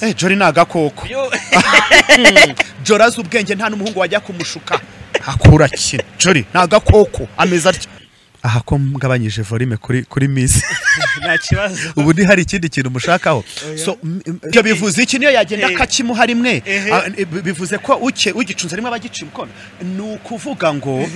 Eh, Jori ni agakoko. Jori azi ubwenge nta n'umuhungu wajya kumushuka. Akura ki? Jori ni agakoko ameze atya. Aha ko mugabanyije volume kuri kuri Miss. nta kibazo Ubu ni hari ikindi kintu mushakaho. So m- m- ibyo bivuze iki niyo yagenda akakimuha rimwe. Ah, eh, bi- Bivuze ko uke ugicunze rimwe abagica imikono. Ni ukuvuga ngo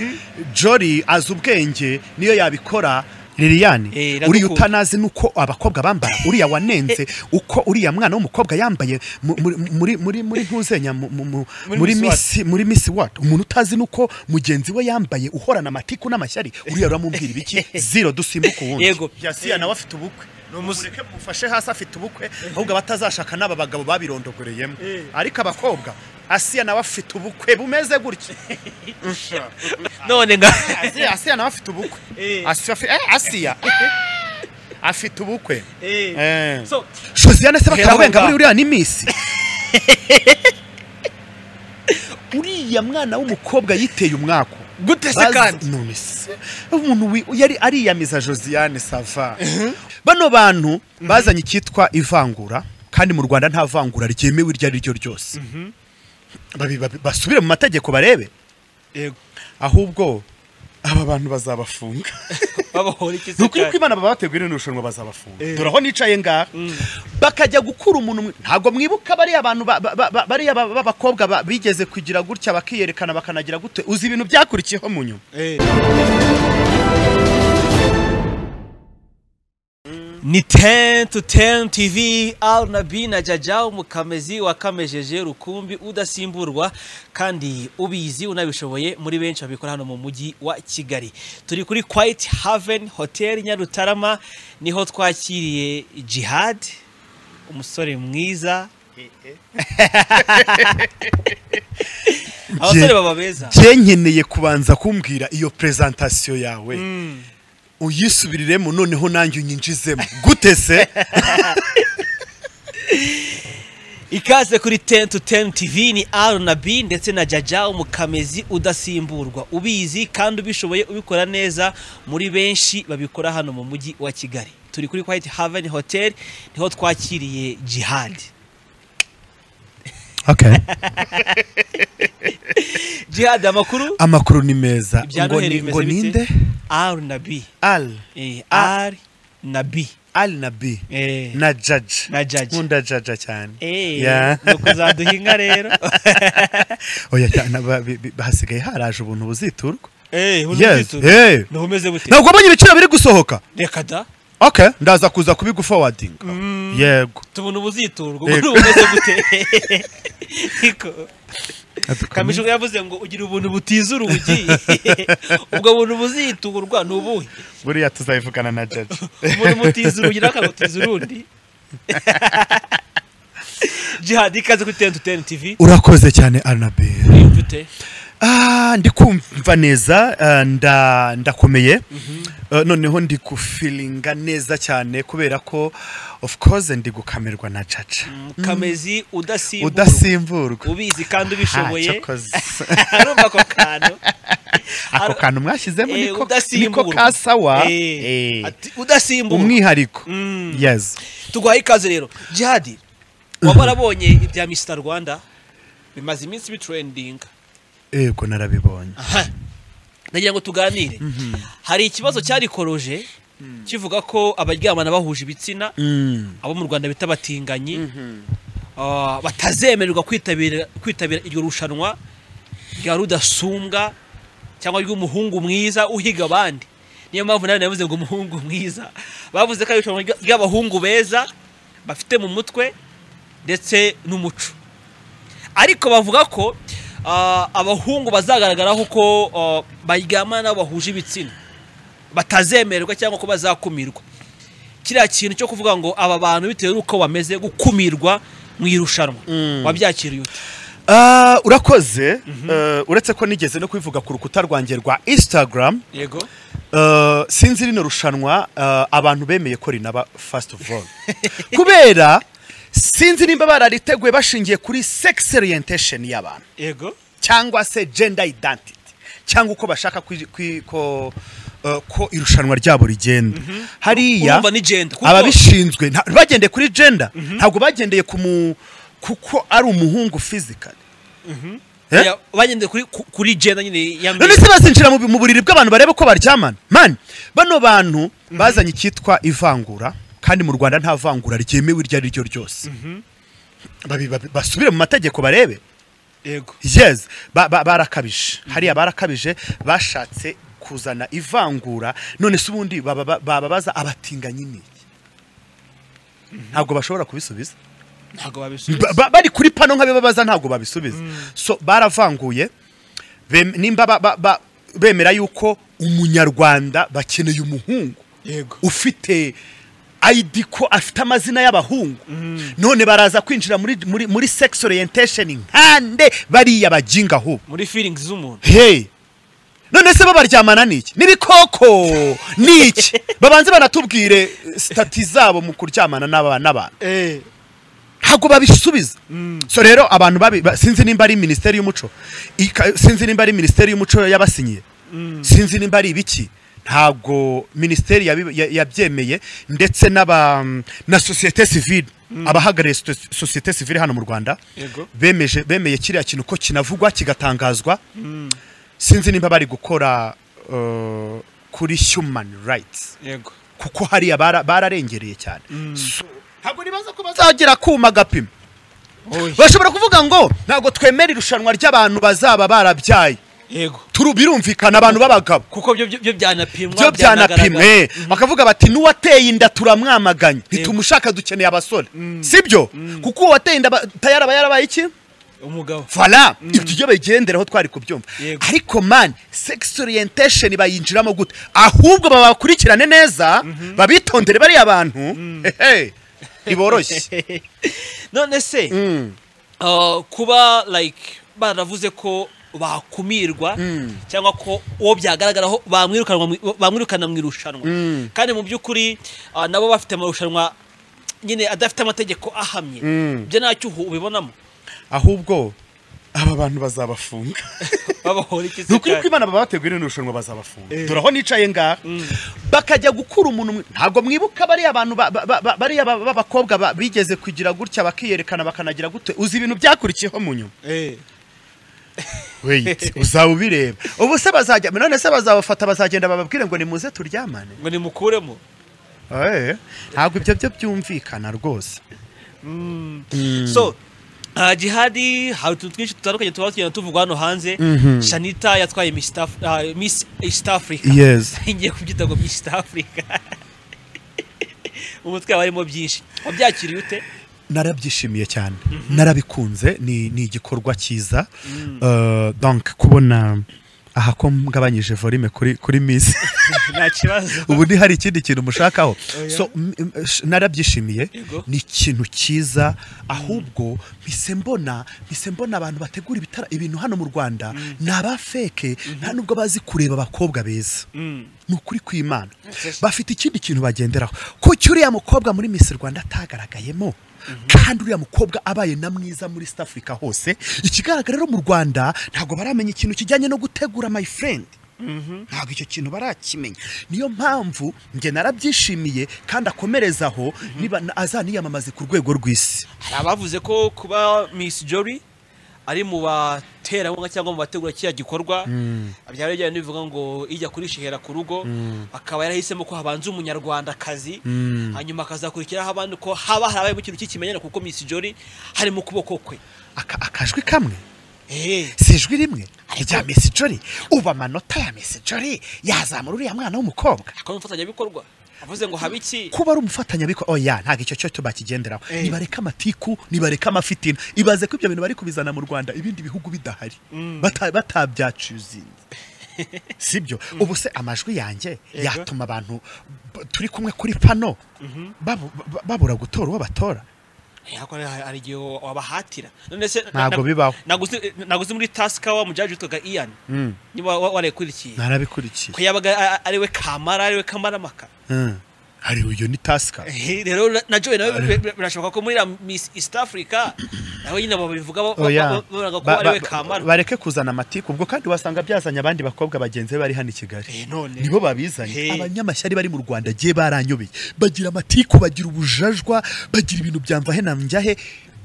Jori azi ubwenge niyo yabikora. Eh, Liliane iradukunda. uriya utanazi nuko abakobwa bambara uriya wanenze uko uriya mwana w'umukobwa yambaye mu- muri muri muri muri ntuzenya mu- mu- mu- Muri muri Miss misi muri misi wati umuntu utazi nuko mugenzi we yambaye uhorana amatiku n'amashyari uriya uramubwira ibiki zero dusimbuke uwundi Yego. yasiya nawe afite ubukwe numureke mufashe hasi afite ubukwe ahubwo abatazashaka n'aba bagabo babirondogoreyemo ariko abakobwa asiya nawe afite ubukwe bumeze gutya none nga asiya asiya nawe afite ubukwe Eh. asiya afi- eh, asiya afite ubukwe Eh. So, josiane se Hera aho bakarabenga ngaho. muri uriya ni misi uriya mwana w'umukobwa yiteye umwaka gute se kandi none se umuntu wi- yari ariyamiza josiane sava bano bantu bazanye icyitwa ivangura kandi mu rwanda nta vangura ryemewe iryo ari ryo ryose Babi- babi- basubire mu mategeko barebe Yego. ahubwo aba bantu bazabafunga babohora iki se ni ukuri ko kandi imana babateguye rino rushanwa bazabafunga Eh. dore aho nicaye ngaha bakajya gukura umuntu mwi- ntabwo mwibuka bariya bantu ba- ba- ba- ba- bariya ba- b'abakobwa ba- bigeze kugira gutya bakiyerekana bakanagira gute uzi ibintu byakurikiyeho mu nyuma Eh. ni ten to ten tv arnabi na jaja umukamezi wakamejeje rukumbi udasimburwa kandi ubizi unabishoboye muri benshi babikora hano mu mujyi wa kigali turi kuri quite haven hotel nyarutarama niho twakiriye jihad umusore mwiza abasore baba beza njye nkeneye kubanza kumbwira iyo prezantasiyo yawe uyisubiriremo noneho nanjye unyinjizemo gute se ikaze kuri 10 to 10 tv ni r na b ndetse na jaja umukamezi udasimburwa ubizi kandi ubishoboye ubikora neza muri benshi babikora hano mu mujyi wa kigali turi kuri white haven hotel niho twakiriye jihad jihad amakuru amakuru ni meza ibya ngo noheli ni- ngo bimeze ninde bite r na b al Eh, Ah. r na b al na b Eh. na jaji Na Judge. nkunda jaja cyane Eh, Yeah. ni ukuzaduha inka rero oya cyane ba- bi- bi- hasigaye haraje ubuntu buziturwa Eh, uri Yes, ubizi? eh. Naho umeze bute ntabwo mbonye ibiciro biri gusohoka reka da okay ndaza kuza kubigufowadinga yego tubona ubuziturwa Yego. ubwo bumeze gute Niko. kamishi yavuze ngo ugira ubuntu butiza urugi ubwo buntu buziturwa ni ubuhe buriya tuzabivugana na jaji umuntu mutiza urugi nawe akagutiza urundi jihadi ikaze kuri teni tu teni tivi urakoze cyane aranabe wiyumva ute Ah, ndi kumva neza ah, nda- ndakomeye Ah, noneho ndi gufilinga neza cyane kubera ko of course ndi gukamirwa na caca kamezi udasimburwa udasimburwa ubizi kandi ubishoboye Ah, cyakoze. arumva ako kantu ako Ar- kantu mwashyizemo Eh, niko udasimburwa. niko kasawa Eh, Eh, ati, udasimburwa umwihariko Mm. yes tuguhaye ikaze rero jihadi waba warabonye ibya misita rwanda bimaze iminsi biturendinga yego narabibonye nagira ngo tuganire hari ikibazo cyarikoroje kivuga ko abaryamana bahuje ibitsina Mm. abo mu rwanda bita abatinganyi ah, batazemererwa kwitabira kwitabira iryo rushanwa rya rudasumbwa cyangwa ry'umuhungu mwiza uhiga abandi niyo mpamvu nawe navuze ngo umuhungu mwiza bavuze ko ari irushanwa ry- ry'abahungu beza bafite mu mutwe ndetse n'umuco ariko bavuga ko ah, abahungu bazagaragaraho ko ah, baryamana bahuje ibitsina batazemererwa cyangwa ko bazakumirwa kiriya kintu cyo kuvuga ngo aba bantu bitewe n'uko bameze gukumirwa mu irushanwa wabyakiriye ute Ah, urakoze Eh, uretse ko nigeze no kubivuga ku rukuta rwanjye rwa instagram yego Eh, sinzi rino rushanwa eh, abantu bemeye ko rinaba first of all kubera sinzi nimba barariteguye bashingiye kuri sex orientation y'abantu yego cyangwa se gender identity cyangwa uko bashaka kwi- kwi- ko eh, ko irushanwa ryabo rigenda hariya urumva ni genda kuko ababishinzwe nta- bagendeye kuri gender ntabwo bagendeye ku mu kuko ari umuhungu physically eh? ya- bagendeye kuri ku- kuri genda nyine ya none mbere se bazinjira mu bi- mu buriri bw'abantu barebe ko baryamana mani bano bantu bazanye icyitwa ivangura kandi mu rwanda nta vangura ryemewe iryo ari ryo ryose Babi- babi- basubire mu mategeko barebe yego yes ba- ba- barakabije hariya barakabije bashatse kuzana ivangura none se ubundi baba- ba- bababaza abatinganyi ni iki ntabwo bashobora kubisubiza ntabwo Ba- babisubiza ba- bari kuri pano nk'abibabaza ntabwo babisubiza so baravanguye bem- nimba ba- ba- ba- bemera yuko umunyarwanda bakeneye umuhungu yego ufite ID ko afite amazina y'abahungu none baraza kwinjira muri, muri, muri sex orientation nkande bariya bajinga aho muri feelings z'umuntu hey none se bo baryamana n'iki n'ibikoko n'iki babanze banatubwire stati zabo mu kuryamana n'aba- n'abantu eh ntabwo babisubiza so rero abantu babi ba- sinzi nimba ari minisiteri y'umuco ika- sinzi nimba ari minisiteri y'umuco yabasinyiye sinzi nimba ari ibiki ntabwo minisiteri yabi- ya- yabyemeye ndetse n'aba na sosiyete sivile abahagarariye sote- sosiyete sivile hano mu rwanda Yego. bemeje bemeye kiriya kintu ko kinavugwa kigatangazwa sinzi nimba bari gukora uh, kuri human rights yego kuko hariya bara- bararengereye cyane So, ntabwo nibaza ko bazagira kuma gapima oya bashobora kuvuga ngo ntabwo twemera irushanwa ry'abantu bazaba barabyaye yego Turu- birumvikana abantu b'abagabo kuko byo byo- byo byanapimwa byo byanagaragara. byanapimwe bakavuga bati n'uwateye inda turamwamaganye ntitumushaka dukeneye abasore sibyo kuko uwateye inda ba- ta- yaraba yarabaye iki umugabo fara ibyo ibyo bigenderaho twari kubyumva Yego. ariko mani sex orientation bayinjiramo gute ahubwo babakurikirane neza babitondere bariya bantu hehe ntiboroshye none se uh, kuba like baravuze ko bakumirwa cyangwa ko uwo byagaragaraho bamwirukanwa mu- bamwirukana mu irushanwa kandi mu by'ukuri uh, nabo bafite amarushanwa nyine adafite amategeko ahamye ibyo ntacyo uhu- ubibonamo ahubwo aba bantu bazabafunga babahoye iki ni se ukuri ko cyane? imana babateguye rino rushanwa bazabafunga dore aho nicaye ngaha bakajya gukura umuntu mwi- ntabwo mwibuka bariya bantu ba- ba- ba- bariya ba- b'abakobwa ba- bigeze kugira gutya bakiyerekana bakanagira gute uzi ibintu byakurikiyeho mu nyuma Eh, weyiti uzaba ubireba ubu se bazajya none se bazabafata bazagenda bababwire ngo nimuze turyamane ngo nimukuremo Eh, ntabwo ibyo byo byumvikana rwose so uh, jihadi hari utuntu twinshi dutandukanye tuba tugenda tuvugwa hano hanze shanita yatwaye miss Af- uh, miss east africa Yes. ngiye kubyita ngo miss east africa umutwe waba harimo byinshi wabyakiriye ute narabyishimiye cyane narabikunze ni ni igikorwa cyiza Eh, donc kubona aha ko ngabanyije volume kuri kuri miss nta kibazo ubu ni hari ikindi kintu mushakaho Oya. so m- m- sh- narabyishimiye Yego. ni ikintu cyiza ahubwo mpise mbona mpise mbona abantu bategura ibitara ibintu hano mu rwanda ni abafeke nta nubwo bazi kureba abakobwa beza Mm. ni ukuri kw'imana Yes. bafite ikindi kintu bagenderaho kuki uriya mukobwa muri miss rwanda atagaragayemo kandi uriya mukobwa abaye na mwiza muri south africa hose ikigaragara rero mu rwanda ntabwo baramenya ikintu kijyanye no gutegura my friend ntabwo icyo kintu barakimenya niyo mpamvu njye narabyishimiye kandi akomereza aho niba na- azaniyamamaze ku rwego rw'isi hari abavuze ko kuba miss jory ari mu baterankunga cyangwa mu bategura kiriya gikorwa byaba bijyanye n'ibivuga ngo ijya kurishihera ku rugo akaba yarahisemo ko habanza umunyarwandakazi hanyuma akazakurikiraho abandi ko haba harabayemo ikintu cy'ikimenyane kuko miss jory hari mu kuboko kwe Aka- akajwi kamwe Eh, si ijwi rimwe rya mesi jori ubu amanota ya mesi jori yazamura uriya mwana w'umukobwa akaba ari umufatanyabikorwa avuze ngo habe iki kuba ari umufatanyabikorwa oya ntabwo icyo cyo tubakigenderaho Eh. nibareke amatiku nibareke amafitina ibaze ko ibyo bintu bari kubizana mu rwanda ibindi bihugu bidahari Bata- batabyacuzinze sibyo ubu se amajwi yanjye yatuma abantu b- turi kumwe kuri pano babu- ba- babura gutora uwo batora Eh, ariko hari- hari igihe wabahatira none se Ntabwo bibaho. naguze muri tasika wa mujaji witwaga ian niba warayikurikiye narabikurikiye ko yabaga a- a- ari we kamara ari we kamaramaka hariho iyo ni tasika rero na- na joy nawe bi- bi- birashoboka ko muri iriya miss east africa nawe nyine babivuga ba- ba- Oya. ba- bavuga ko Ba- ari we ba- kamara bareke kuzana amatiku ubwo kandi wasanga byazanye abandi bakobwa bagenzi be bari hano i Eh, kigali none. nibo babizanye Hey. abanyamashyari bari mu rwanda gihe baranyobeye bagira amatiku bagira ubujajwa bagira ibintu byamvahe na njyahe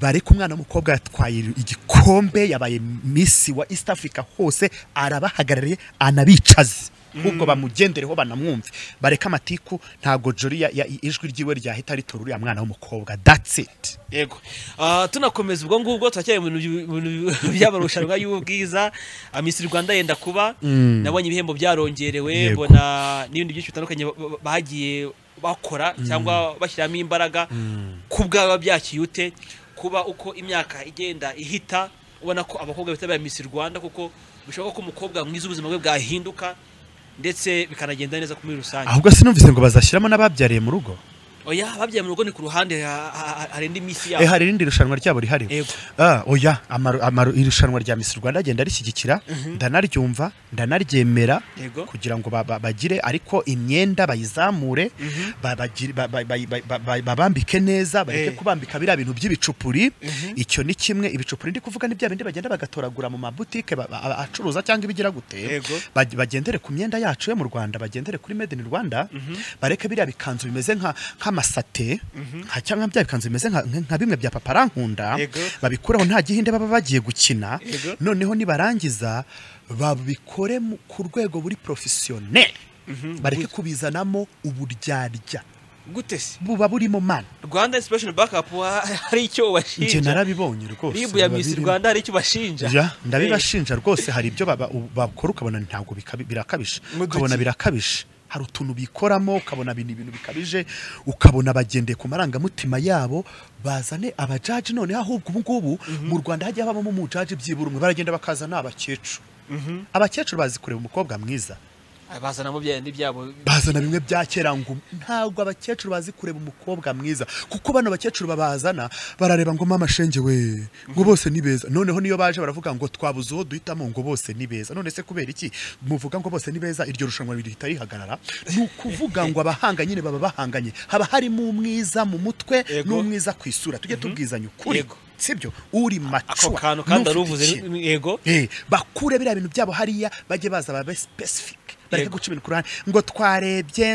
bareke umwana w'umukobwa yatwaye igikombe yabaye misi wa east africa hose arabahagarariye anabicaze ahubwo bamugendereho banamwumve bareke amatiku ntabwo jori ya- ya- ijwi ryiwe ryahita ritora uriya mwana w'umukobwa that's it yego Ah, tunakomeza ubwo ngubwo turacyari mu bintu byu- mu bintu by'amarushanwa y'ubwiza Ah, miss rwanda yenda kuba nabonye ibihembo byarongerewe Yego. mbona n'ibindi byinshi bitandukanye ba- ba- bagiye bakora cyangwa bashyiramo imbaraga ku bwaba byakiye ute kuba uko imyaka igenda ihita ubona ko abakobwa bitabira miss rwanda kuko bishoboka ko umukobwa mwiza ubuzima bwe bwahinduka ndetse bikanagenda neza muri rusange ahubwo sinumvise ngo bazashyiramo n'ababyariye mu rugo oya ababyaye mu rugo ni ku ruhande ha- ha- ha- hari indi Eh, misi yabo hari irindi rushanwa ryabo rihari Yego. Ah, oya amaru- amaru- irushanwa rya misi rwanda agenda rishyigikira ndanaryumva ndanaryemera Yego. kugira ngo ba- ba- bagire ariko imyenda bayizamure ba- bagire- ba- ba- ba- ba- ba- babambike neza bareke Eh. kubambika biriya bintu by'ibicupuri icyo ni kimwe ibicupuri ndi kuvuga ni bya bindi bagenda bagatoragura mu mabutike ba- ba- acuruza cyangwa ibigira gute Yego. Bag- bagendere ku myenda yacu yo mu rwanda bagendere kuri made in rwanda bareke biriya bikanzu bimeze nka- nk'amasate nka- cyangwa bya bikanzu bimeze nka- nka nka bimwe bya paparankunda Yego. babikuraho nta gihinde baba bagiye gukina Yego. noneho nibarangiza babikore mu- ku rwego buri porofesiyoneri bareke kubizanamo uburyarya gute se buba burimo mana rwanda inspiration backup wa- hari icyo njye ubashinja narabibonye rwose ribu ya biba miss birimo. rwanda hari icyo ubashinja Ya, ndabibashinja rwose hari ibyo baba- u- bakora ukabona ntabwo bikabi- birakabije Muduki. ukabona birakabije hari utuntu bikoramo ukabona ibintu ibintu bikabije ukabona bagendeye ku marangamutima yabo bazane abajaji noneho ahubwo ubu ngubu mu rwanda hajya habamo umujaji byibura umwe baragenda bakazana abakecuru abakecuru bazi kureba umukobwa mwiza Eh, bazana mu byayindi byabo bazana bimwe bya kera ngo ntabwo abakecuru bazi kureba umukobwa mwiza kuko bano bakecuru babazana barareba ngo mama shenge we ngo bose ni beza noneho niyo baje baravuga ngo twabuze uwo duhitamo ngo bose ni beza none se kubera iki muvuga ngo bose ni beza iryo rushanwa rihita rihagarara ni ukuvuga ngo abahanga nyine baba bahanganye haba harimo umwiza mu mutwe Yego. n'umwiza ku isura tujye tubwizanya ukuri Yego. sibyo uri ako macuwa kantu kandi n'ufite aruvuze ikintu. yego Eh, bakure biriya bintu byabo hariya bajye baza babe specific bareke Yego. guca ibintu ku ruhande ngo twarebye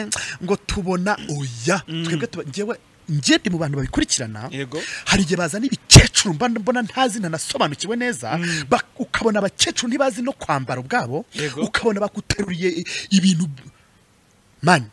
ngo tubona oya twebwe tuba- njyewe njye ndi mu bantu babikurikirana Yego. hari igihe bazana ibikecuru mba mbona ntazi ntanasobanukiwe neza ba- ukabona abakecuru ntibazi no kwambara ubwabo Yego. ukabona baguteruriye i- ibintu mani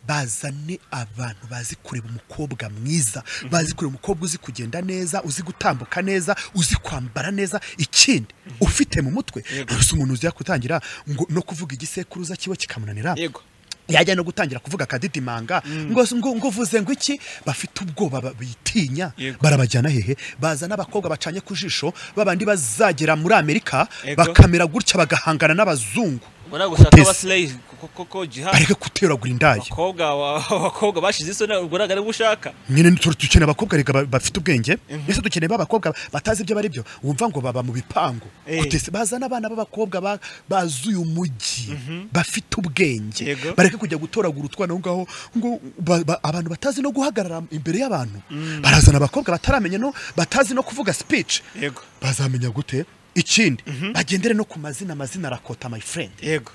bazane abantu bazi kureba umukobwa mwiza bazi kureba umukobwa uzi kugenda neza uzi gutambuka neza uzi kwambara neza ikindi ufite mu mutwe Yego. gusa umuntu uzi gutangira ngo no kuvuga igisekuruza kiwe kikamunanira yego yajya no gutangira kuvuga akadidimanga ngo ngo- ngo uvuze ngo iki bafite ubwoba ba- bitinya Yego. barabajyana hehe baza n'abakobwa bacanye ku jisho babandi bazagera muri amerika Yego. bakamera gutya bagahangana n'abazungu ngo nawe gushaka Kuteza. abasileyi koko jihad bareke guteragura indaya abakobwa wa- abakobwa bashize isoni ubwo ntabwo ari gushaka nyine ntituri- dukeneye abakobwa rega ba- bafite ubwenge mbese dukeneye b'abakobwa batazi ibyo bari byo wumva ngo baba mu bipangu Eh. Kutese- bazana abana b'abakobwa ba- bazuye umujyi bafite ubwenge Yego. bareke kujya gutoragura utwana aho ngaho ngo ba- ba- abantu batazi no guhagarara imbere y'abantu barazana abakobwa bataramenya no batazi no kuvuga speech yego bazamenya gute ikindi bagendere no ku mazina amazina arakota my friend yego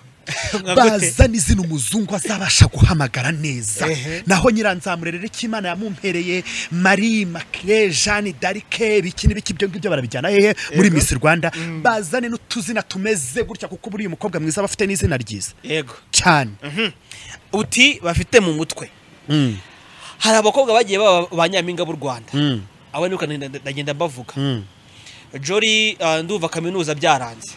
Nka gute? baza n'izina umuzungu azabasha guhamagara neza Ehe. naho nyiranzamure rero icyo imana yamumpereye marie makire jeanne darike biki n'ibiki ibyo ngibyo barabijyana hehe muri miss rwanda bazane n'utuzina tumeze gutya kuko buriya umukobwa mwiza aba afite n'izina ryiza yego cyane uti bafite mu mutwe hari abakobwa bagiye baba ba nyampinga b'u rwanda abo ni ndagenda mbavuga jori ah, ndumva kaminuza byaranze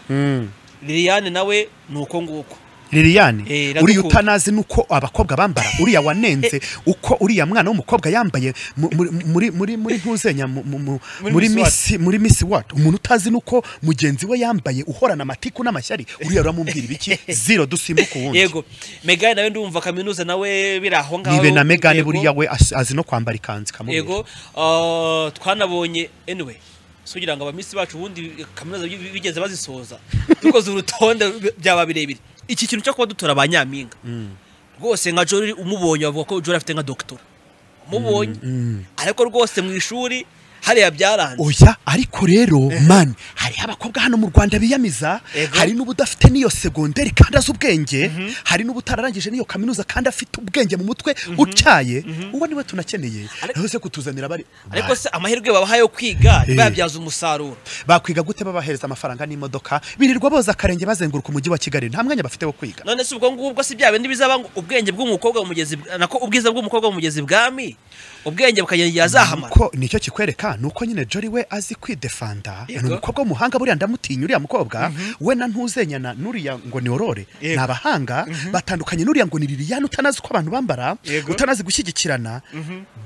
liliane nawe ni uko nguko liliane Eh, iradukunda. uriya utanazi nuko abakobwa bambara uriya wanenze uko uriya mwana w'umukobwa yambaye mu- muri muri muri muri ntuzenya mu- mu- mu- Muri muri Miss World. misi muri misi wadi umuntu utazi nuko mugenzi we yambaye uhorana amatiku n'amashyari uriya uramubwira ibiki zero dusimbuka uwundi yego megane nawe ndumva kaminuza nawe biri aho ngaho nibe na megane Yego, buriya we azi azi no kwambara ikanzu ikamubera yego ah, twanabonye anyway si kugira ngo abamisi bacu ubundi kaminuza bi- bigeze bazisoza dukoze urutonde byaba birebire iki kintu cyo kuba dutora ba nyampinga rwose nka jori umubonye bavuga ko jori afite nka dogitora umubonye ariko rwose mu ishuri hariya byaranze oya ariko rero mani hariho abakobwa hano mu rwanda biyamiza Ego. hari n'ubudafite n'iyo segonderi kandi azi ubwenge hari n'ubutararangije n'iyo kaminuza kandi afite ubwenge mu mutwe utyaye uwo niwe tunakeneye Ariko- rero se kutuzanira bari ariko se amahirwe babaha yo kwiga Eh. bayabyaza umusaruro bakwiga gute babahereza amafaranga n'imodoka birirwa boza akarenge bazenguruka umujyi wa kigali nta mwanya bafite wo kwiga none se ubwo ngubwo si bya bindi bizaba ngo ubwenge bw'umukobwa bumugeze ibw- nako ubwiza bw'umukobwa bumugeze ibwami ubwenge bukagera igihe azahamara ko nicyo kikwereka ni uko nyine Jolly we azi kwidefanda ni Yego. umukobwa w'umuhanga buriya ndamutinya uriya mukobwa we na ntuzenyana n'uriya ngo ni orore ni Yego. abahanga batandukanye n'uriya ngo ni liliane utanazi uko abantu bambara Yego. utanazi gushyigikirana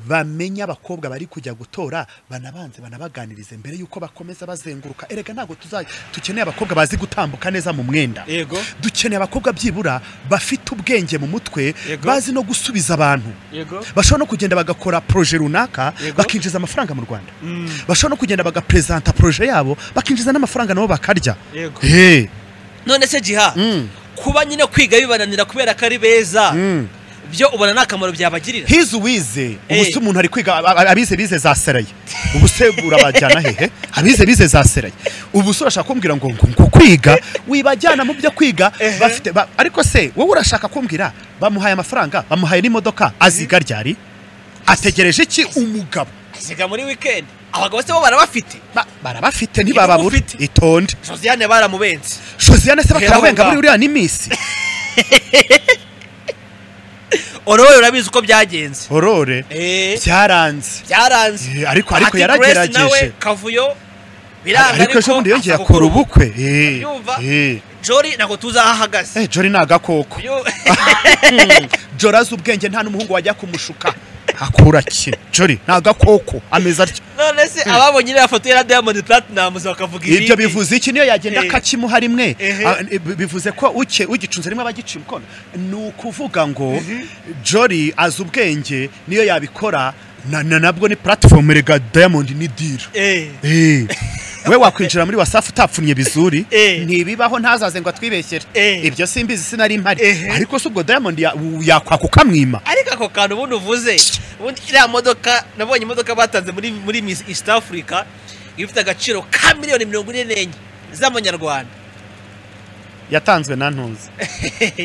bamenya abakobwa bari kujya gutora banabanze banabaganirize mbere y'uko bakomeza bazenguruka erega ntabwo tuzajya dukeneye abakobwa bazi gutambuka neza mu mwenda Yego. dukeneye abakobwa byibura bafite ubwenge mu mutwe Yego. bazi no gusubiza abantu yego bashobora no kugenda bagakora proje runaka Yego. bakinjiza amafaranga mu rwanda bashobora no kugenda bagaprezanta proje yabo bakinjiza n'amafaranga nabo bakarya Yego. Hey. none se jiha Mm. kuba nyine kwiga bibananira kubera ko ari beza Mm. byo ubona nta kamaro byabagirira hizi uwize ubu Eh. se umuntu ari kwiga ab- ab- abize bize za seraye ubu se urabajyana hehe abize bize za seraye ubu se urashaka kumbwira ngo ngo ngo kwiga wibajyana mu byo kwiga Ehe. bafite ba- ariko se wowe urashaka kumbwira bamuhaye amafaranga bamuhaye n'imodoka aziga ryari ategereje iki umugabo asiga muri wikendi abagabo se bo barabafite Ba- barabafite Yego, ntibababura ufite. itonde josiane baramubenze josiane se bakamubenga Hera muri uriya ni misi orowe urabizi uko byagenze horore Eh, byaranze byaranze Eh, ariko- ariko Ati Grace nawe yaragerageje. kavuyo biranga ariko ejo bundi yongeye aza akora gukora ubukwe. ubukwe Eh, Ubyumva? eh. jori ntabwo tuzi aho ahagaze Eh, jori ni agakoko Yo- jori azi ubwenge nta n'umuhungu wajya kumushuka akura ki jori ni agakoko ameze atya none se ababonye iriya foto ya diamond platinum bakavuga ibindi ibyo bivuze iki niyo yagenda Eh. akakimuha rimwe Ehe. Ah, eh, bivuze ko uke ugicuze rimwe abagica umukono ni ukuvuga ngo jori azi ubwenge niyo yabikora na- na- nabwo ni platform rega diamond ni dira Eh, Eh, we wakwinjira muri wasafu utapfunye bizuri Eh. ntibibaho ntazaze ngo atwibeshyere Eh. ibyo simbizi sinari mpari Ehe. ariko se ubwo diamond ya- u- yakwaka ukamwima ariko ako kantu ubundi uvuze ubundi iriya modoka nabonye imodoka batanze muri muri Miss east africa ifite agaciro ka miliyoni mirongo ine n'enye z'amanyarwanda yatanzwe na ntuzi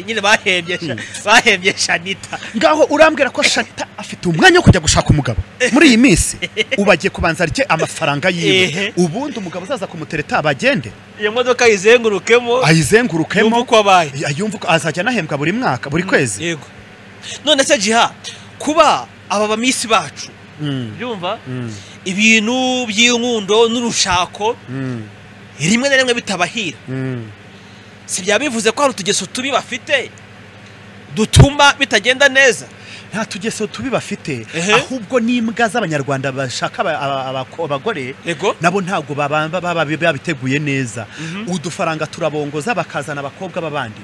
nyine bahembye sha- bahembye shanita ngaho urambwira ko shanita afite umwanya wo kujya gushaka umugabo muri iyi minsi ubu agiye kubanza arye amafaranga yiwe Ehe. ubundi umugabo uzaza kumutereta bagende iyo modoka yizengurukemo yumva ayizengurukemo uko abaye yumva uko azajya anahembwa buri mwaka buri kwezi yego none se jiha kuba aba bamisi bacu byumva Mm. ibintu by'inkundo n'urushako Mm. rimwe na rimwe bitabahira Mm. si byaba bivuze ko hari utugeso tubi bafite dutuma bitagenda neza nta tugeso tubi bafite Ehe. ahubwo n'imbwa z'abanyarwanda bashaka aba- aba- abako- abagore yego nabo ntabwo baba- baba babiteguye neza udufaranga turabongoza bakazana abakobwa b'abandi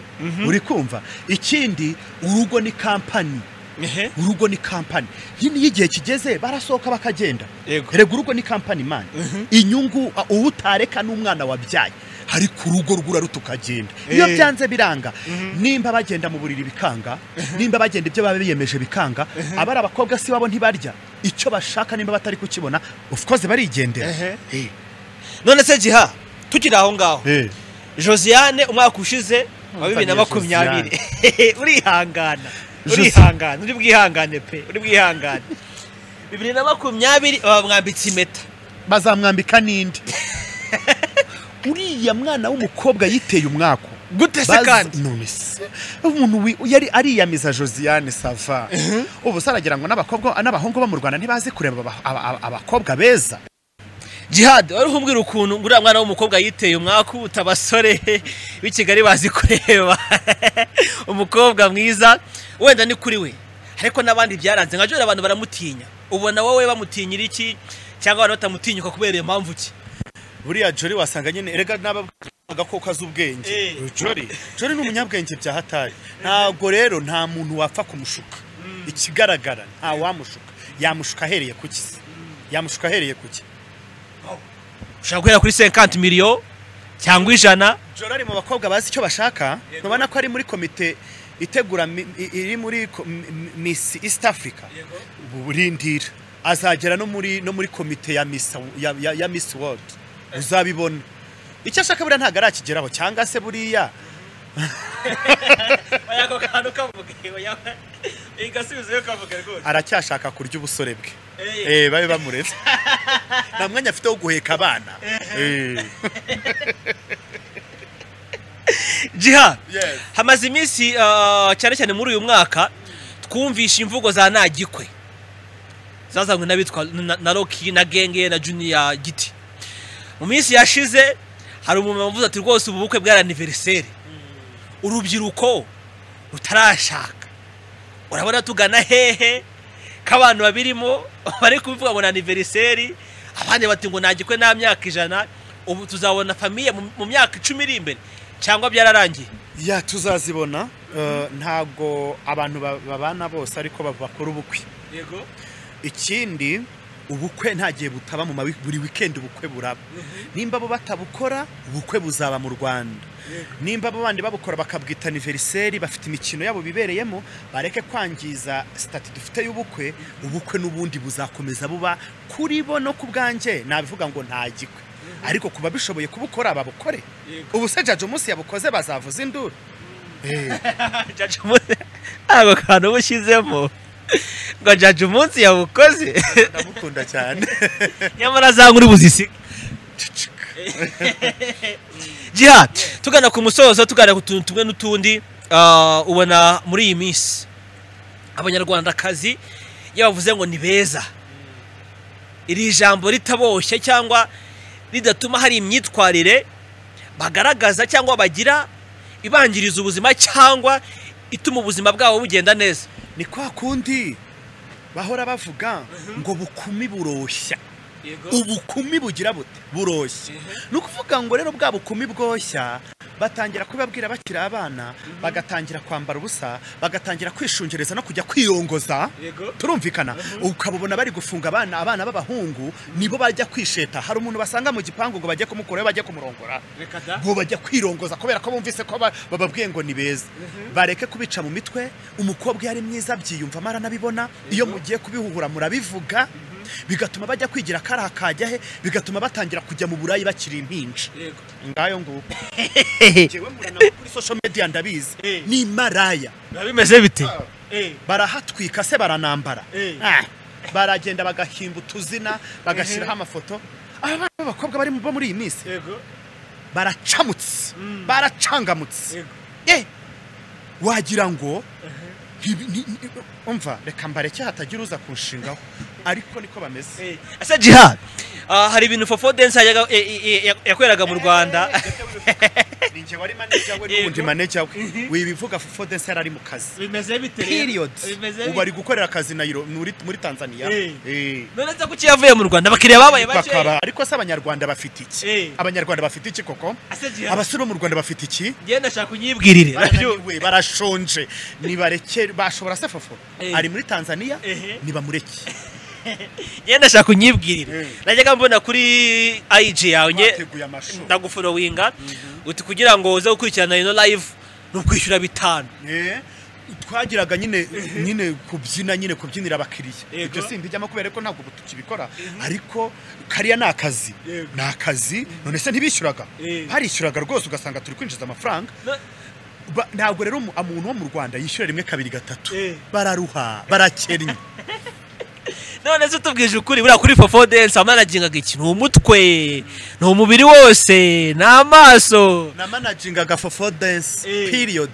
uri kumva ikindi urugo ni kampani ehe urugo ni kampani yini iyo igihe kigeze barasohoka bakagenda Yego. rega urugo ni kampani mani inyungu a- uwo utareka n'umwana wabyaye ariko urugo rwura ruto ukagenda iyo Eh. byanze biranga nimba bagenda mu buriri bikanga nimba bagenda ibyo baba biyemeje bikanga abari abakobwa si babo ntibarya icyo bashaka nimba batari kukibona of course barigendera Ehe. Eh. none se jiha tukiri aho ngaho Eh. josiane umwaka ushize wa bibiri Mutagire na makumyabiri urihangana Josi- urihangana uri bwihangane pe uri bwihangane bibiri na makumyabiri bamwambitse impeta bazamwambika n'indi uriya mwana w'umukobwa yiteye umwako gute se Bazi- kandi none se umuntu wi- yari ariyamiza josiane sava ubu se aragira ngo n'abakobwa n'abahungu bo mu rwanda ntibazi kureba aba- aba- aba- abakobwa beza jihad wari kumbwira ukuntu nguriya mwana w'umukobwa yiteye umwaku uta abasore b'i kigali bazi kureba umukobwa mwiza wenda ni kuri we ariko n'abandi byaranze nka jora abantu baramutinya ubona wowe bamutinyira iki cyangwa abantu batamutinyuka kubera iyo mpamvu ki buriya jori wasanga nyine erega n'abagakoko z'ubwenge Eh. jori jori ni umunyabwenge bya hatari ntabwo rero nta muntu wapfa kumushuka ikigaragara nta wamushuka yamushuka ahereye ku ki se? yamushuka ahereye ku ki ushobora guhera kuri senkanti miliyo cyangwa ijana joro ari mu bakobwa bazi icyo bashaka Yego. ntubona ko ari muri komite itegura mi- i- iri muri ko- mi- mi- Miss East Africa burindira azagera no muri no muri komite ya Miss ya, ya, ya Miss World uzabibona icyo ashaka buriya ntabwo arakigeraho cyangwa se buriya ako kantu kavuga igasubizayo kavuga rwose aracyashaka kurya ubusore bwe Eh, eh babe bamureze nta mwanya afite wo guheka abana eh jiha yes hamaze iminsi ah, cyane cyane muri uyu mwaka twumvishe imvugo za ntagikwe zazanywe n'abitwa na- na roki na genge na juniya giti mu minsi yashize hari umuntu wavuze ati rwose ubu bukwe bwaraniveriseri urubyiruko rutarashaka urabona tugana hehe ko abantu babirimo bari kubivuga ngo ni aniveriseri abandi bati ngo ntagikwe nta myaka ijana ubu tuzabona famiye mu- mu myaka icumi iri imbere cyangwa byararangiye ya tuzazibona eh, ntabwo abantu ba- babana bose ariko ba- bakora ubukwe yego ikindi ubukwe nta gihe butaba mu mawi- buri wikendi ubukwe buraba nimba bo batabukora ubukwe buzaba mu rwanda nimba abo bandi babukora bakabwita aniveriseri bafite imikino yabo bibereyemo bareke kwangiza sitati dufite y'ubukwe ubukwe n'ubundi buzakomeza buba kuri bo no ku bwanjye nabivuga ngo ntagikwe ariko ku babishoboye kubukora babukore ubu se jaji umunsi yabukoze bazavuza induru jaji umunsi ako kantu uba ushyizemo ngo jaji umunsi yawukoze ndamukunda cyane nyamara za nkuru buzisige jiha tugana ku musozo tugana ku tuntu tumwe n'utundi ah, ubona muri iyi minsi abanyarwandakazi iyo bavuze ngo ni beza iri jambo ritaboshye cyangwa ridatuma hari imyitwarire bagaragaza cyangwa bagira ibangiriza ubuzima cyangwa ituma ubuzima bwabo bugenda neza ni kwa kundi bahora bavuga ngo bukumi buroshya ubukumi bugira bute buroshya ni ukuvuga ngo rero bwa bukumi bwoshya batangira kubibabwira bakiri abana bagatangira kwambara ubusa bagatangira kwishungereza no kujya kwirongoza Yego. turumvikana ukababona bari gufunga abana abana b'abahungu nibo bajya kwisheta hari umuntu basanga mu gipangu ngo bajye kumukurayo bajye kumurongora ngo bajya kwirongoza kubera ko bumvise ko ba- bababwiye ngo ni beza bareke kubica mu mitwe umukobwa iyo ari mwiza abyiyumva amara anabibona iyo mugiye kubihuhura murabivuga bigatuma bajya kwigira kariya kajya he bigatuma batangira kujya mu burayi bakiri impinja ngayo nguko njyewe muranabona kuri social media ndabizi Eh. ni maraya biba bimeze bite barahatwika se baranambara Eh. Ah, baragenda bagahimba utuzina bagashyiraho amafoto aba bana b'abakobwa bari mu- bo muri iyi minsi baracamutse baracangamutse eh wagira ngo ntibi- ni- ni- umva reka mbareke hatagira uza kunshingaho ariko niko bameze ese jihad ah, hari ibintu fofo dense yajyaga- e- e- e- yakoreraga mu rwanda ni njye wari maneja we n'ubundi maneja we wibivuga fufu dense yari ari mu kazi bimeze bite period ubu ari gukorera akazi Nairo- muri muri tanzania Eh. Eh. none se kuki yavuye mu rwanda abakiriya babaye bake bakaba ariko se abanyarwanda bafite Eh. iki abanyarwanda bafite iki koko ese jihad abasore bo mu rwanda bafite iki njyewe ndashaka kunyibwirire barananiwe barashonje nibareke bashobora se fofo Eh. ari muri tanzania Ehe. nibamureke njyewe ndashaka kunyibwirira Mm. najyaga mbona kuri ig yawe njye bateguye amashuri ndaguforowinga uti kugira ngo uze gukurikirana ino live ni ukwishyura bitanu Eh, twagiraga nyine nyine kubyina nyine kubyinira abakiriya Yego. ibyo simbijyamo kubera ko ntabwo ubu tukibikora ariko kariya ni akazi Yego. ni akazi none se ntibishyuraga Eh. barishyuraga rwose ugasanga turi kwinjiza amafaranga No- Ba- ntabwo rero umu- umuntu wo mu rwanda yishyura rimwe kabiri gatatu Eh. bararuha barakennye none se tubwije ukuri buriya kuri fofo dense wamanagingaga iki ni umutwe ni umubiri wose ni amaso namanagingaga fofo dance Eh. period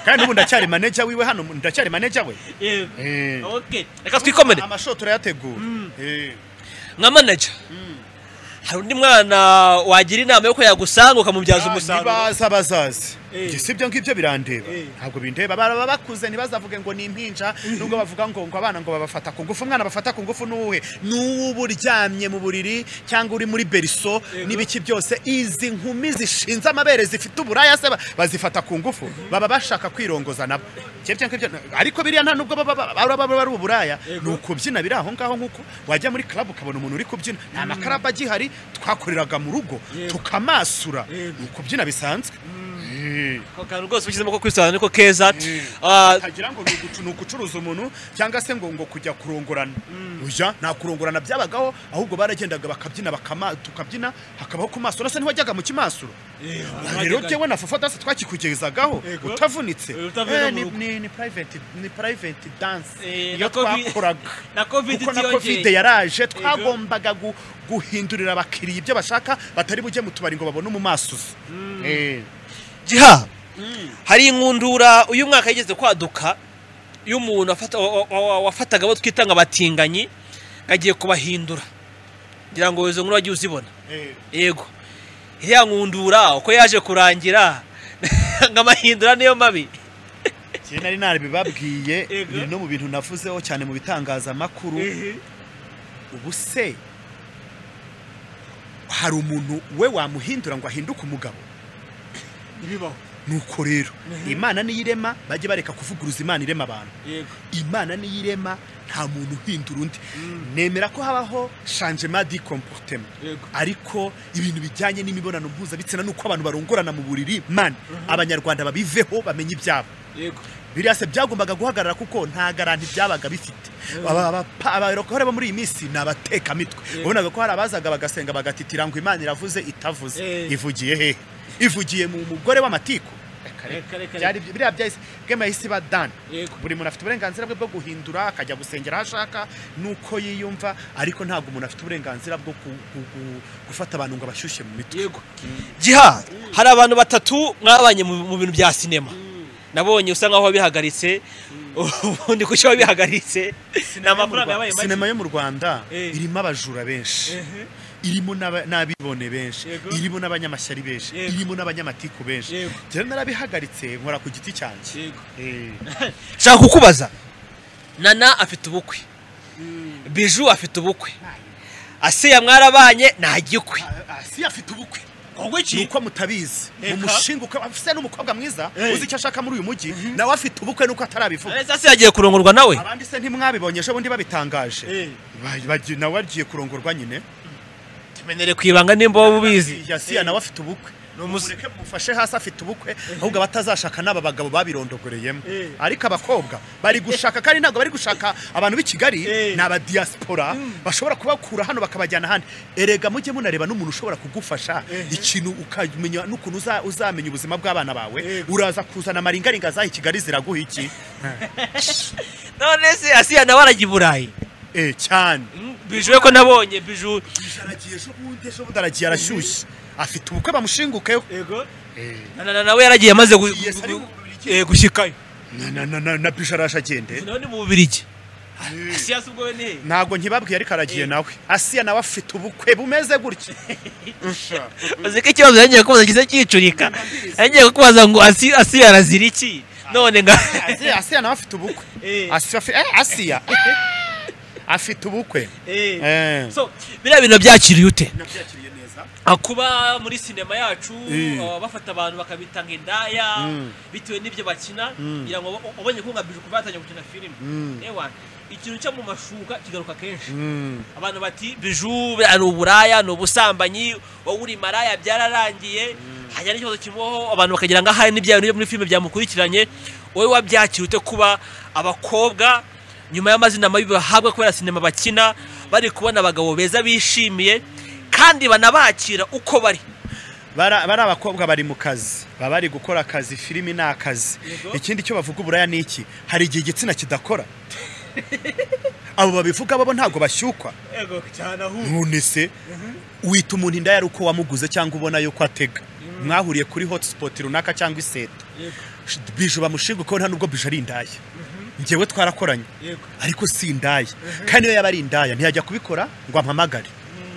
kandi ubu ndacyari manager wiwe hano ndacyari manager we Eh. Okay, reka twikomere amashoti turayategura Eh. nka manager hari undi mwana wagira inama y'uko yagusanga ukamubyaza umusaruro nibaza bazazi Eh. Njye si ibyo ngibyo birandeba Eh. ntabwo bindeba baba bakuze ntibazavuge ngo ni impinja nubwo bavuga ngo ngo abana ngo babafata ku ngufu umwana bafata ku ngufu n'uwuhe n'uwuba uryamye mu buriri cyangwa uri muri beriso Yego. n'ibiki byose izi nkumi zishinze amabere zifite uburaya se ba- bazifata ku ngufu baba bashaka kwirongoza nabo Njye ibyo ngibyo- ariko biriya nta nubwo baba baba- baba baba ari uburaya Yego. ni ukubyina biri aho ngaho nk'uko wajya muri club ukabona umuntu uri kubyina nta makarabu agihari twakoreraga mu rugo Yego. tukamasura Yego. ni ukubyina bisanzwe ako kantu rwose ushyizemo ko kwisana niko keza Ah, ntagira ngo ni ugucu- ni ugucuruza umuntu cyangwa se ngo ngo kujya kurongorana ujya nta kurongorana byabagaho ahubwo baragendaga bakabyina bakama tukabyina hakabaho ku maso urasa ntiwajyaga mu kimasuro rero jyewe na fafa dance twakikugezagaho Yego. utavunitse Eh, utavunitse Eh, ni- mu rugo. ni- ni private ni private dance Eh, iyo na Covid- twakoraga na Covid kuko na itiyongeye. covid yaraje twagombaga gu- guhindurira abakiriya ibyo bashaka batari bujye mu tubari ngo babone umumasuzi Eh. jiha hari inkundura uyu mwaka yigeze kwaduka iyo umuntu afata- wa- wa- wa- wafataga abo twita ngo abatinganyi agiye kubahindura ngira ngo izo nkuru wagiye uzibona Eh. yego iriya nkundura uko yaje kurangira ngo amahindura niyo mabi Kera nari narabibabwiye Yego. biri no mu bintu navuzeho cyane mu bitangazamakuru ubu se hari umuntu we wamuhindura ngo ahinduke umugabo ntibibaho nuko rero imana niyirema bajye bareka kuvuguruza imana irema abantu yego imana niyirema nta muntu uhindura undi nemera ko habaho changement di comportement Yego. ariko ibintu bijyanye n'imibonano mpuzabitsina n'uko abantu barongorana mu buriri man abanyarwanda babiveho bamenye ibyabo yego biriya se byagombaga guhagarara kuko nta garanti byabaga bifite Aba- aba- abarokore bo muri iyi minsi ni abatekamitwe Yeah. wabonaga ko hari abazaga bagasenga bagatitira ngo imana iravuze itavuze Eh. ivugiye hehe ivugiye mu mugore w'amatiku reka, reka, Byari- biriya byahise game yahise iba done Yego. buri muntu afite uburenganzira bwe bwo guhindura akajya gusengera aho ashaka nuko yiyumva ariko ntabwo umuntu afite uburenganzira bwo ku- ku- ku- gufata abantu ngo abashyushye mu mitwe yego jiha hari abantu batatu mwabanye mu mu bintu bya sinema nabonye usa nkaho wabihagaritse ubundi kuki wabihagaritse ni amafaranga yabaye sinema yo mu rwanda Eh. irimo abajura benshi irimo n'aba- n'abibone benshi Yego. irimo n'abanyamashyari benshi Yego. irimo n'abanyamatiku benshi Yego. rero narabihagaritse nkora ku giti cyanjye Eh. nshaka kukubaza nana afite ubukwe biju afite ubukwe asiya mwarabanye ntagikwe Ah, ah, si afite ubukwe ubwo ni uko mutabizi Eka. umushinga ukaba afite n'umukobwa mwiza Eh. uzi icyo ashaka muri uyu mujyi nawe afite ubukwe nuko atarabivuga se yagiye kurongorwa nawe abandi se ntimwabibonye ejo bundi babitangaje Ba- bagi- nawe agiye kurongorwa nyine tumenyere ku ibanga nimba wowe ubizi yasiya nawe afite ubukwe umus- mureke mufashe hasi afite ubukwe ahubwo abatazashaka n'aba bagabo babirondogoreyemo Eh. ariko abakobwa bari gushaka kandi ntabwo bari gushaka abantu b'i kigali Eh. ni abadiyasipora bashobora kubakura hano bakabajyana ahandi erega mujye munareba n'umuntu ushobora kugufasha ikintu ukamenya n'ukuntu uza- uzamenya ubuzima bw'abana bawe uraza kuzana amaringaringa zaha i kigali ziraguha iki none se asiya nawe arajya i burayi Eh, cyane biju we ko nabonye biju aragiye ejo bundi ejo bundi aragiye arashyushye afite ubukwe bamushingukeho yego nawe yaragiye amaze gu- Yes, gu- ari gu- mu Bubiligi. eh, gushyikayo Na- na- na- na- na bisho araje agende none mu bubirigi siyasi ubwo we ni he? ntabwo nkibabwiye ariko aragiye Eh. nawe asiya nawe afite ubukwe bumeze gutya uzi ko ikibazo yagiye kubaza kiza cyicurika yagiye kukubaza ngo asi asi arazira iki none nga asiya asiya nawe afite ubukwe Eh. asiya afi- eh, asiya afite ubukwe Eh. so biriya bintu byakiriye ute Ah, kuba muri sinema yacu Eh. ah, bafata abantu bakabita nk'indaya bitewe n'ibyo bakina kugira ngo ub- ubonye ko nka bije kuba yatangiye gukina filime ewa ikintu cyo mu mashuka kigaruka kenshi Mm. abantu bati biju biriya ni uburaya ni ubusambanyi wowe uri maraya byararangiye hajya n'ikibazo kimuho abantu bakagira ngo ahari n'ibya bintu byo muri filime byamukurikiranye wowe wabyakira ute kuba abakobwa nyuma y'amazina mabi bahabwa kubera sinema bakina bari kubona abagabo beza bishimiye kandi banabakira uko bari Bara- bari abakobwa bari mu kazi baba bari gukora akazi filimi ni akazi Yego. ikindi cyo bavuga uburaya ni iki hari igihe igitsina kidakora abo babivuga bo ntabwo bashyukwa none se wita umuntu inda yari uko wamuguze cyangwa ubona yuko atega mwahuriye kuri hotspot runaka cyangwa iseta Sh- bije bamushinga uko nta nubwo bije ari indaya njyewe twarakoranye ariko si indaya kandi iyo yaba ari indaya ntiyajya kubikora ngo ampamagare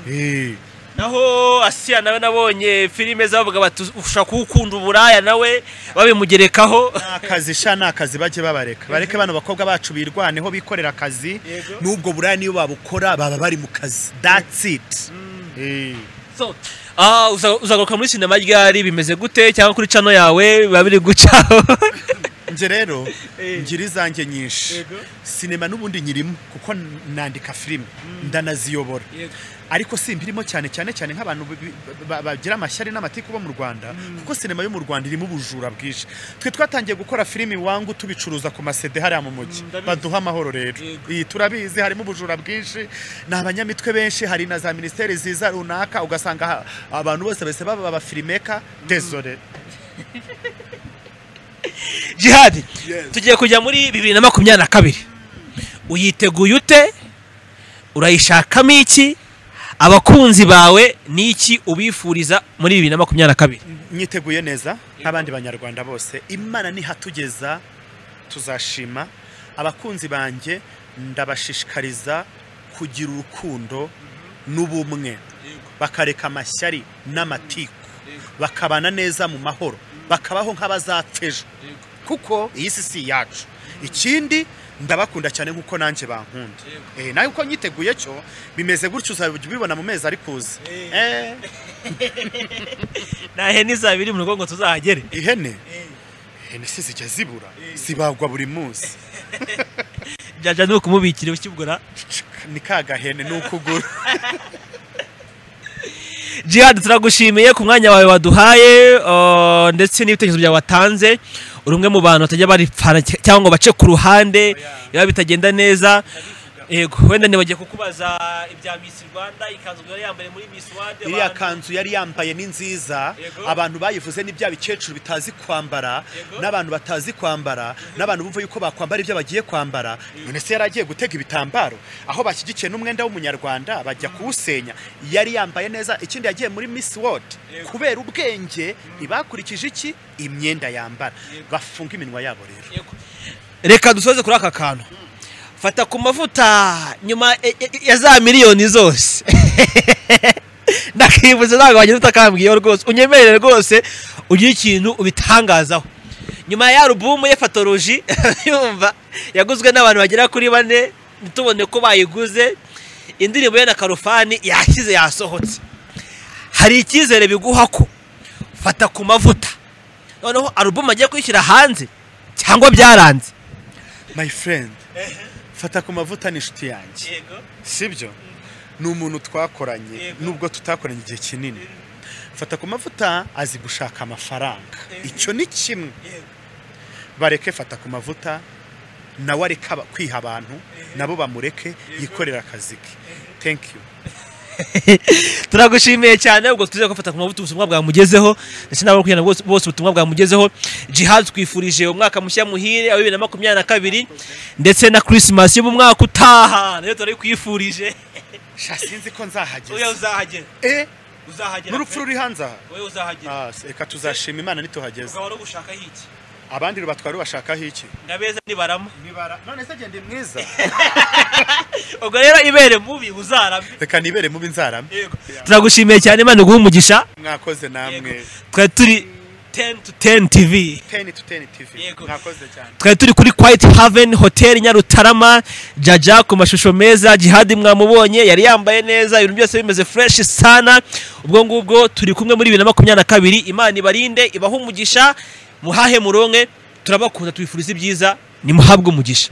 Eh, naho asiya nawe nabonye filime zavuga bati ushaka kuwukunda uburaya nawe babimugerekaho ni akazi sha ni akazi bajye babareka bareke bano bakobwa bacu birwaneho bikorera akazi Yego. n'ubwo buraya niyo babukora baba bari mu kazi that's it Eh. so ah, uza- uzagaruka muri sinema ryari bimeze gute cyangwa kuri cano yawe biba biri gucaho zanjye rero Eh. ngira izanjye nyinshi Yego. sinema n'ubundi nyirimo kuko nandika filime ndanaziyobora Yego. ariko si mbirimo cyane cyane cyane nk'abantu bi- ba- bagira amashyari n'amatiku bo mu rwanda kuko sinema yo mu rwanda irimo ubujura bwinshi twe twatangiye gukora filimi wangu tubicuruza ku masede hariya mu mujyi ndabizi. baduha amahoro rero Yego. iyi turabizi harimo ubujura bwinshi ni abanyamitwe benshi hari na za minisiteri ziza runaka ugasanga ha- abantu bose bese baba abafirimeka desore jihadi Yes. tugiye kujya muri bibiri na makumyabiri na kabiri uyiteguye ute urayishakamo iki abakunzi bawe ni iki ubifuriza muri bibiri na makumyabiri na kabiri nyiteguye neza nk'abandi banyarwanda bose imana nihatugeza tuzashima abakunzi banjye ndabashishikariza kugira urukundo n'ubumwe bakareka amashyari n'amatiku bakabana neza mu mahoro bakabaho nk'abazapfa ejo kuko iyi si si iyacu ikindi ndabakunda cyane nk'uko nanjye bankunda Eh, nawe uko nyiteguye cyo bimeze gutyo uzajya ubibona mu mezi ari kuza Eh. nahe n'izabiri mu rugo ngo tuzahagere ihene ihene se zijya zibura zibagwa buri munsi jyaja ni ukumubikira ukibugura ni ka gahene ni ukugura jihadi turagushimiye ku mwanya wawe waduhaye uh, ndetse n'ibitekerezo byawe watanze uri umwe mu bantu batajya baripfana cy- cyangwa ngo bace ku ruhande biba bitagenda neza yego wenda ntibagiye kukubaza ibya Miss Rwanda ikanzu yari yambaye muri Miss World iriya abantu- kanzu yari yambaye ni nziza Yego. abantu bayivuze ni bya bikecuru bitazi kwambara Yego. n'abantu batazi kwambara n'abantu bumva yuko bakwambara ibyo bagiye kwambara none se yari agiye gutega ibitambaro aho bashyigikiye n'umwenda w'umunyarwanda bajya kuwusenya yari yambaye neza ikindi yagiye muri Miss World Yego. kubera ubwenge ntibakurikije iki imyenda yambara bafunga iminwa yabo rero Yego. reka dusoze kuri aka kantu fata ku mavuta nyuma e- e- ya za miliyoni zose ndakibuza ntabwo wagira utakambwiyeho rwose unyemerere rwose ugire ikintu ubitangazaho nyuma ya alubumu ye fatoroji yumva yaguzwe n'abantu bagera kuri bane ntitubone ko bayiguze indirimbo ye na karufani yashyize yasohotse hari icyizere biguha ko fata ku mavuta noneho alubumu agiye kuyishyira hanze cyangwa byaranze my friend fata ku mavuta ni inshuti yanjye sibyo ni umuntu twakoranye Yego. nubwo tutakoranye igihe kinini fata ku mavuta azi gushaka amafaranga Yego. icyo ni kimwe bareke fata ku mavuta nawe areke aba- kwiha abantu nabo bamureke yikorera akazi ke thank you turagushimiye cyane ubwo twizeye ko fata ku mabuto ubutumwa bwamugezeho ndetse n'abakurikiana bose bose ubutumwa bwamugezeho jihad twifurije umwaka mushya muhire wa bibiri na makumyabiri na kabiri ndetse na christmas yo mu mwaka utaha nayo turayikwifurije sha sinzi ko wowe nzahageza uzahagera eh uzahagera n'urupfu ruri hanze aha wowe uzahagera Ah, se- reka tuzashima imana nituhageze ukaba uri gushakaho iki abandi rubatwara bashakaho iki ndabeza nibarama none se gende mwiza ubwo rero ibere mubi uzaramye reka nibere mubi nzarame Yego. turagushimiye cyane imana iguhe umugisha mwakoze namwe twari turi 10 to 10 tv 10 to 10 TV Yego. mwakoze cyane twari turi kuri kwayiti haveni hoteli nyarutarama jaja ku mashusho meza jihadi mwamubonye yari yambaye neza ibintu byose bimeze fureshi sana ubwo ngubwo turi kumwe muri bibiri na makumyabiri na kabiri imana ibarinde ibahe umugisha muhahe muronke turabakunda tubifuriza ibyiza nimuhabwe umugisha